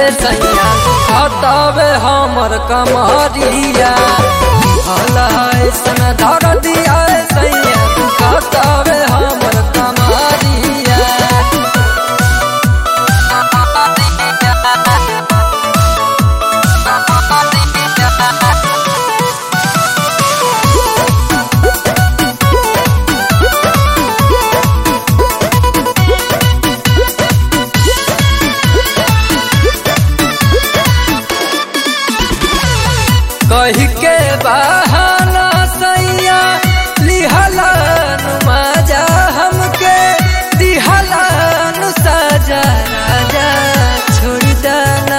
सैया हटावे हमर कमरिया भला ऐसन धर दिया सैया हटावे हमर कमरिया कही के बहाना सैया लिहलन मजा हमके दिहलन सजा राजा छोड़ दाना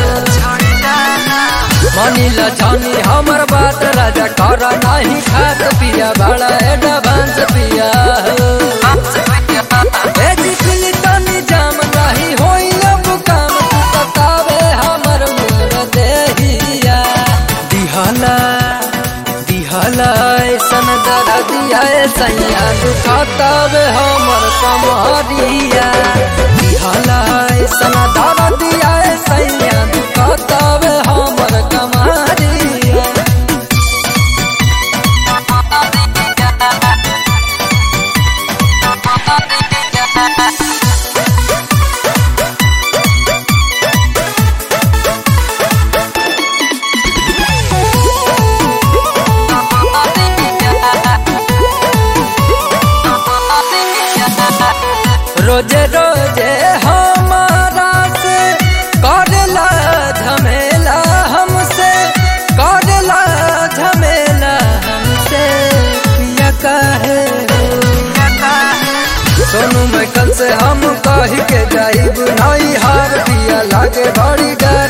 मनील जानी हमर बात राजा कर नहीं खात पिया बड़ा एडवांस पिया ए दिखली तनी जाम नहीं होई अब काम तू बतावे हमर मोर देहिया दिहला दिहला ऐसन दर दिया सैया दुखतावे हमर कमरिया दिहला ऐसन दर दिया सैया दुखतावे हमर कमरिया रोजे रोजे हमारा से करला झमेला हमसे करला झमेला हमसे पिया काहे सोनू मैं कल से हम कही के जाइब नहीं हार पिया लागे बड़ी डर